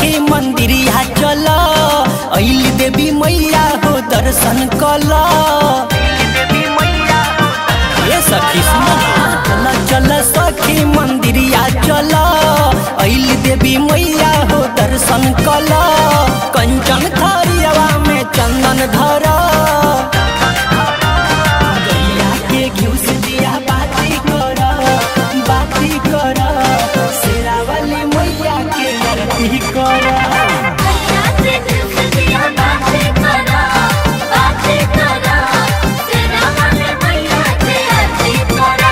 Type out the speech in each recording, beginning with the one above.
सखी मंदिरिया चल अइल देवी मैया हो दर्शन कल ये सखी सुन चल चल सखी मंदिरिया चल अइल देवी मैया हो दर्शन कल कंचन थरियावा में चंदन धर गैया के घिउ से दिया बाती कर बाती कर शेरा वाली मैया के आरती कर मैया से दिल से दिया बातें करा बातें करा तेरा मन मैया से आरती करा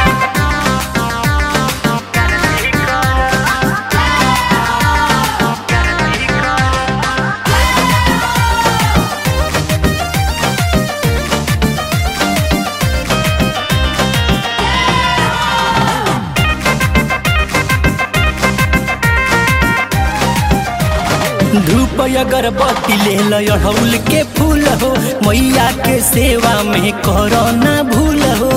धूप अगरबत्ती ले लो अड़हुल के फूल हो मैया के सेवा में करो ना भूल हो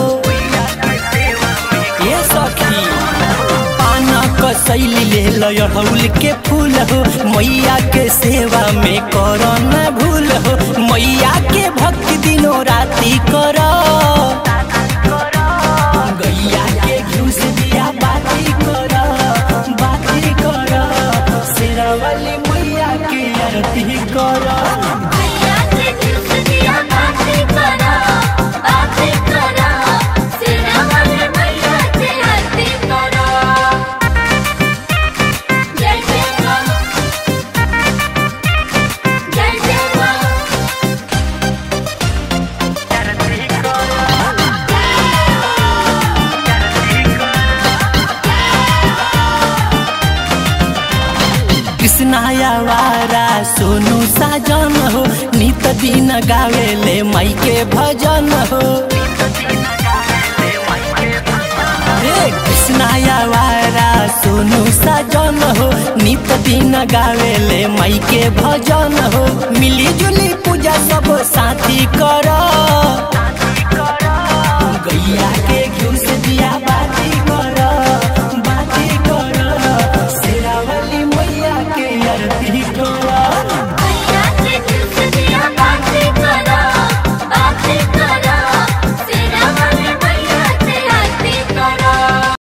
ये सखी पाना कसैली ले लो अड़हुल के फूल हो मैया के सेवा में करो ना भूल हो मैया के भक्ति दिनों राती करो गैया के घिउ से दिया बाती कर बाती कर शेरा वाली मैया के आरती कर मैया से दिल से दिया बातें करा बातें करा तेरा मन मैया से आरती करा जय जय मां जय जय मां कृष्णाया वारा सोनू साजन हो नित दिन गावेले माई के भजन हो रे कृष्णाया वारा सोनू साजन हो नित दिन गावेले माई के भजन हो मिली जुली पूजा सब साथी कर